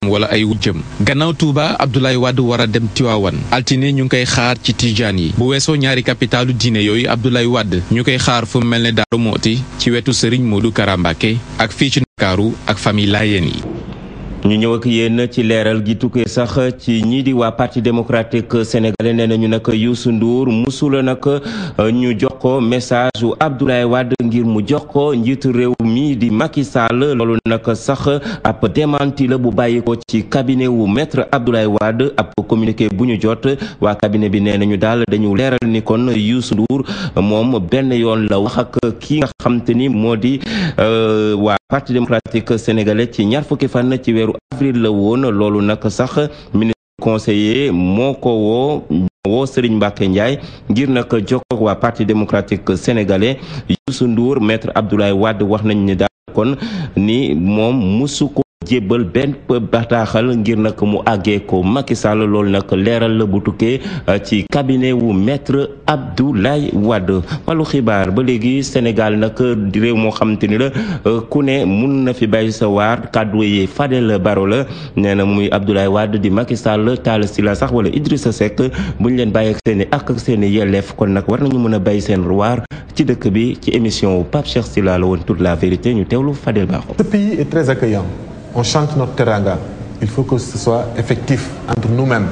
wala ay wujjëm gannaaw Touba Abdoulaye Wade war a dem Tiwaawan altine ñu ngi koy xaar ci Tijaan yi bu weesoo ñaari capitalu diine yooyu Abdoulaye Wade ñu koy xaar fu mel ne Daaru Mooti ci wetu Serigne Modou Kara Mbacké ak fii ci Ndakaaru ak famille Layeen yi ñu ñëw ak yéen ci leeral gi tukkee sax ci ñii di waa parti démocratique sénégalais nee nañu nag Youssou Ndour musula nag ñu jox ko message wu Abdoulaye Wade ngir mu jox ko njiitu réew mi di Macky Sall loolu nag sax ab démenti la bu bàyyi ko ci cabinet wu maître Abdoulaye Wade ab communiqué bu ñu jot waa cabinet bi nee nañu daal dañu leeral ni kon Youssou Ndour moom benn yoon la wax ak kii nga xam te ni moo di waa parti démocratique sénégalais ci ñaar fukki fan ci weeru avril la woon loolu nag sax ministre conseiller moo ko woo woo Serigne Mbacké Ndiaye ngir nag jokkoo waa parti démocratique sénégalais Youssou Ndour maître Abdoulaye Wade wax nañ ni daal kon ni moom musu ko jébbal benn bataaxal ngir nag mu àggee ko Macky Sall loolu nag leeral la bu tukkee ci cabinet wu maître Abdoulaye Wade wàllu xibaar ba léegi Sénégal nag di réew moo xamante ni la ku ne mun na fi bàyyi sa waar kàddu yi Fadel Baro la nee na muy Abdoulaye Wade di Macky Sall Talla Sylla sax wala Idrissa Seck bu ñu leen bàyyi ak seen i ak ak seen i yelleef kon nag war nañu mën a bàyyi seen waar ci dëkk bi ci émission wu Pape Cheikh Sylla la woon toute la vérité ñu teewlu Fadel Baro. Ce pays est très accueillant. On chante notre teranga. Il faut que ce soit effectif entre nous-mêmes.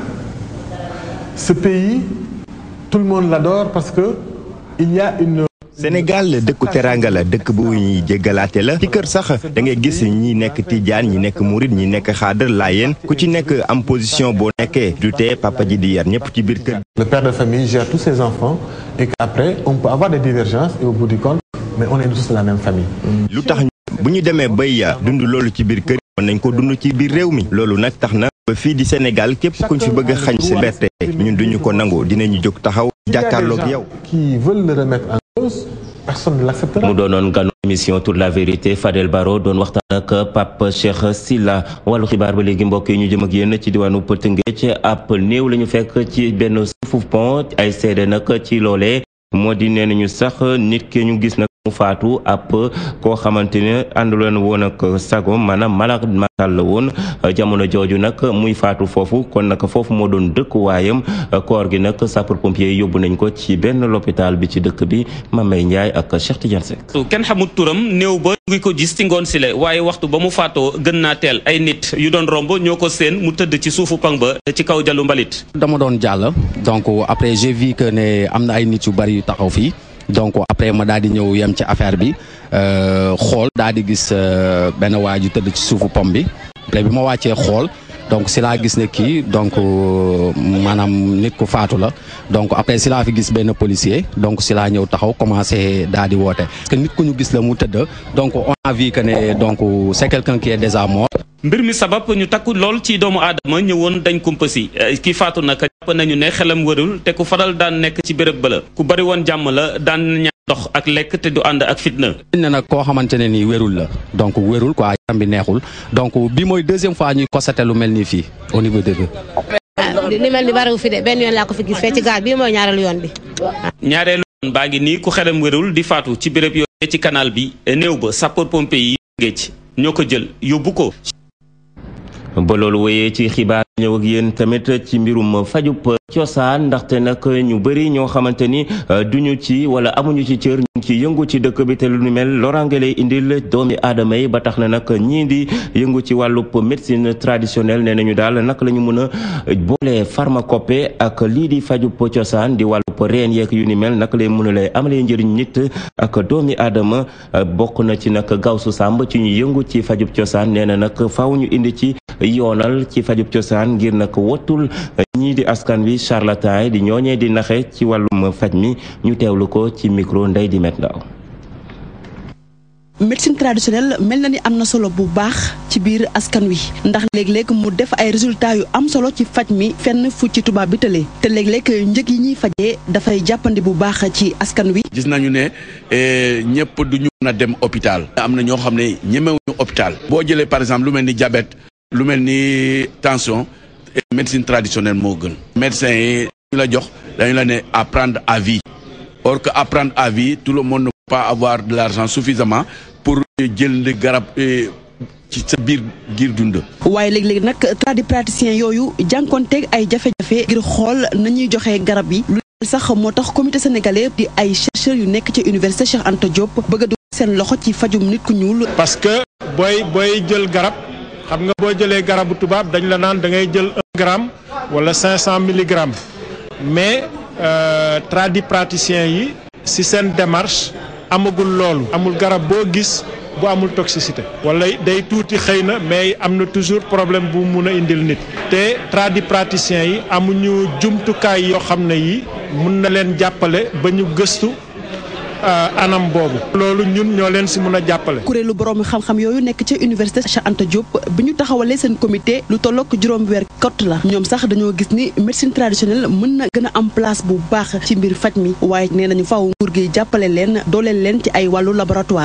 Ce pays, tout le monde l'adore parce que il y a une Sénégal dëkku teranga la dëkk bu ñuy jéggalaate la ci kër sax da ngay gis ñi nekk tijaan ñi nekk murit ñi nekk xaadar laayeen ku ci nekk am position boo nekkee du tee papa ji di yar ñëpp ci biir kër. Le père de famille gère tous ses enfants et qu'après on peut avoir des divergences et au bout du compte mais on est tous de la même famille. lu tax bu ñu demee bay dund loolu ci biir kër mën nañ ko dund ci biir réew mi loolu nag tax na ba fii di Sénégal képp kuñ fi bëgg a xañ sa liberté ñun duñu ko nangu dinañu jóg taxaw jàkkaarloog yow. qui veulent le remettre en cause personne ne l'acceptera. mu doonoon ganu émission toute la vérité Fadel Baro doon waxtaan ak Pape Cheikh Sylla wàllu xibaar ba léegi mbokk yi ñu jëm ak yéen ci diwaanu Tëngéej ab néew la ñu fekk ci benn suufu pont ay seede nag ci loolee moo di nee nañu sax nit ki ñu gis nag mu faatu ab koo xamante ne ànduloon woon ak sago maanaam malade mental la woon jamono jooju nag muy faatu foofu kon nag foofu moo doon dëkk waayam koor gi nag sapeur pompier yóbbu nañ ko ci benn l'hôpital bi ci dëkk bi Mamay Ndiaye ak Cheikh Tidiane Seck kenn xamut turam néew ba ngi ko gis ci ngoon si le waaye waxtu ba mu faatoo gën naa teel ay nit yu doon romb ñoo ko seen mu tëdd ci suufu pang ba ci kaw jalu mbalit dama doon jàll donc après j'ai vu que ne am na ay nit yu bari yu taxaw fii donc après ma daal di ñëw yem ci affaire bi xool daal di gis benn waa ju tëdd ci suufu pom bi après bi ma wàccee xool donc si laa gis ne kii donc maanaam nit ku faatu la donc après si laa fi gis benn policier donc si laa ñëw taxaw commencé daal di woote. parce que nit ku ñu gis la mu tëdd donc on a vu que ne donc c'est quelqu'un qui est déjà mort. mbir mi sabab ñu takku lool ci doomu aadama ñëwoon dañ kumpa si ki faatu nag jàpp nañu ne xelam wërul te ku faral daan nekk ci béréb ba la ku bari woon jàmm la daan ñaan ndox ak lekk te du ànd ak fitna. ne nag koo xamante ne nii wérul la donc wérul quoi yaram bi neexul donc bi mooy deuxième fois ñuy constaté lu mel nii fii au niveau de li mel ni bariwu fi de benn yoon laa ko fi gis fee ci gaar bii mooy ñaareelu yoon bi. ñaareelu yoon baa ngi nii ku xelam wérul di faatu ci béréb yooyu ci canal bi néew ba sapeur pompier yi géej ñoo ko jël yóbbu ko. ba loolu wéyee ci xibaar ñëw ak yéen tamit ci mbirum fajub cosaan ndaxte nag ñu bëri ñoo xamante ni duñu ci wala amuñu ci cër ñu ngi ci yëngu ci dëkk bi te lu ñu mel loraange lay indil doomi aadama yi ba tax na nag ñii di yëngu ci wàllub médecine traditionnelle nee nañu daal naka la ñu mën a boole pharmacopée ak lii di fajub cosaan di wàllub reen yeeg yu ni mel naka lay mën a lay amalee njëriñ nit ak doomi aadama bokk na ci nag gawsu sàmb ci ñu yëngu ci fajub cosaan nee na nag faaw ñu indi ci yoonal ci fajub cosaan ngir nag wottul ñii di askan wi charlatan yi di ñooñee di naxe ci wàllum faj mi ñu teewlu ko ci micro ndey di met ndaw médecine traditionnelle mel na ni am na solo bu baax ci biir askan wi ndax léeg-léeg mu def ay résultats yu am solo ci faj mi fenn fu ci tubaab bi tëlee te léeg-léeg njëg yi ñuy fajee dafay jàppandi bu baax ci askan wi. gis nañu ne ñëpp du ñu mën a dem hôpital. am na ñoo xam ne ñemewuñu hôpital. boo jëlee par exemple lu mel ni diabète lu mel ni tension médecine traditionnelle moo gën. médecin yi ñu la jox dañu la ne apprendre à vie or que apprendre à vie tout le monde ne peut pas avoir de l'argent suffisamment pour jël garab ci sa biir giir dund. waaye léegi-léegi nag tradipraticiens yooyu jànkonteeg ay jafe-jafe ngir xool nañuy joxe garab yi lu sax moo tax comité sénégalais di ay chercheurs yu nekk ci université Cheikh Anta Diop bëgg a dugg seen loxo ci fajum nit ku ñuul. parce que booy booy jël garab xam nga boo jëlee garabu tubaab dañ la naan da ngay jël un gramme wala cinq cent milligrammes mais tradipraticiens yi ci seen démarche amagul loolu amul garab boo gis bu amul toxicité wala day tuuti xëy na mais am na toujours problème bu mun a indil nit te tradipraticiens yi amuñu jumtukaay yoo xam ne yi mun na leen jàppale ba ñu gëstu anam boobu loolu ñun ñoo leen ci mën a jàppale. kuréelu borom xam-xam yooyu nekk ci université Cheikh Anta Diop bi ñu taxawalee seen comité lu tollook juróom weer kott la ñoom sax dañoo gis ni médecine traditionnelle mën na gën a am place bu baax ci mbir faj mi waaye nee nañu faaw nguur gi jàppale leen dooleel leen ci ay wàllu laboratoire.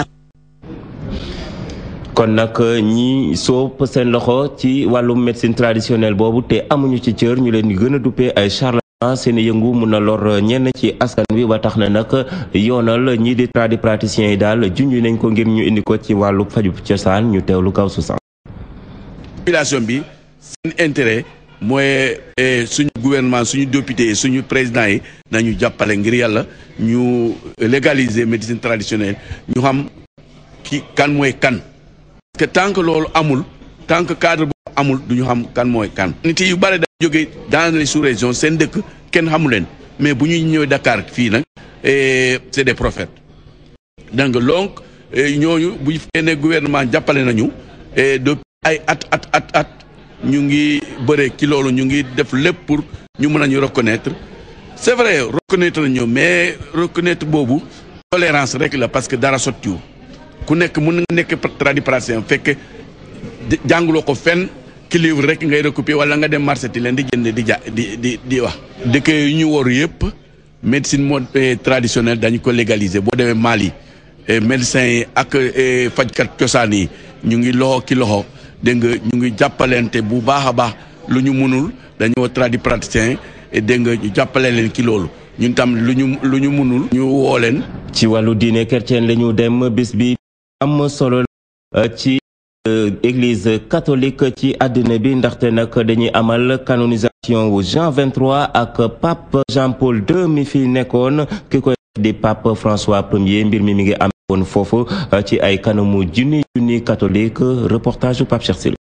kon nag ñi soob seen loxo ci wàllum médecine traditionnelle boobu te amuñu ci cër ñu leen di gën a duppee ay charlatan seen yëngu mun na lor ñenn ci askan wi ba tax na nag yoonal ñii di tradipraticiens yi daal junj nañ ko ngir ñu indi ko ci wàllu faju cosaan ñu teewlu kaw su sax population bi seen intérêt mooy suñu gouvernement suñu député suñu président yi nañu jàppale ngir yàlla ñu légaliser médecine traditionnelle ñu xam ki kan mooy kan parce que tant que loolu amul tant que cadre boobu amul du ñu xam kan mooy kan. nit yu bare da jóge dans les sous-régions seen dëkk kenn xamu leen mais bu ñuy ñëwee Dakar fii nag c'est des prophètes donc donc ñooñu bu ñu fekkee ne gouvernement jàppale nañu depuis ay at at at at ñu ngi bëre ci loolu ñu ngi def lépp pour ñu mën a ñu reconnaître c'est vrai reconnaître nañu mais reconnaître boobu tolérance rek la parce que dara sottiwu ku nekk mën nga nekk tradipraticien fekk jànguloo ko fenn ki livre rek ngay recopier wala nga dem marché ti leen di jënd di ja di di di wax. dëkk yu ñu waru yëpp médecine mode traditionnelle dañu ko légaliser boo demee Mali médecins yi ak fajkat cosaan yi ñu ngi loxo ki loxo dégg nga ñu ngi jàppalante bu baax a baax lu ñu mënul dañoo tradipraticien dégg nga ñu jàppale leen ki loolu ñun tam lu ñu lu ñu mënul. ñu woo leen. ci wàllu diine chrétien la ñu dem bis bi am solo ci église catholique ci àddina bi ndaxte nag dañuy amal canonisation wu Jean 23 ak pape Jean Paul II mi fi nekkoon ki koy di pape François Premier mbir mi mi ngi am woon foofu ci ay kanamu junni junni catholique reportage Pape Cheikh Sylla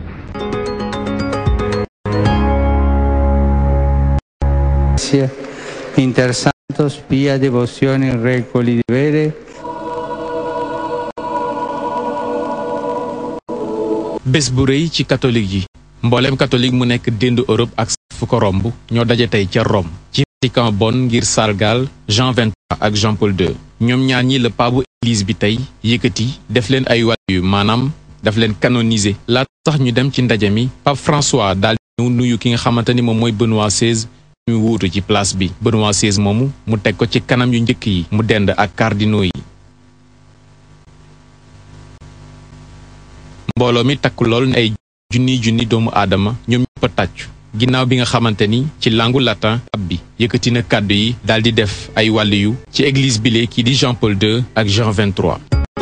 Inter Santos pia devozione recoli di vere bés bu rëy ci catholique yi mbooleem catholique mu nekk déndu Europe ak fu ko romb ñoo daje tey ca Rome ci Vatican bon ngir sargal Jean 23 ak Jean Paul II ñoom ñaar ñi la paabu église bi tey yëkkati def leen ay wàllu yu maanaam daf leen canoniser laata sax ñu dem ci ndaje mi Pape François daal di ñëw nuyu ki nga xamante ni moom mooy Benoît XVI ñu wuutu ci place bi Benoît XVI moomu mu teg ko ci kanam yu njëkk yi mu dend ak cardinaux yi mbooloo mi takk lool ne ay junni junni doomu aadama ñoom ñëpp a tàccu ginnaaw bi nga xamante ni ci langu latin ab bi yëkkati na kàddu yi daal di def ay wàlliyu ci église bile kii di Jean Paul II ak Jean 23.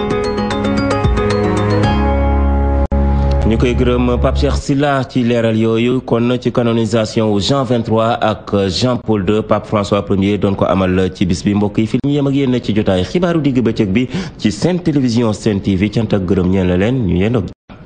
ñu koy gërëm Pape Cheikh Sylla ci leeral yooyu kon ci canonisation wu Jean 23 ak Jean Paul II Pape François Premier doon ko amal ci bis bi mbokk yi film yem ak yéen ci jotaay xibaaru digg bëccëg bi ci Sen Télévision Sen TV cant ak gërëm ñeen la leen ñu yendoog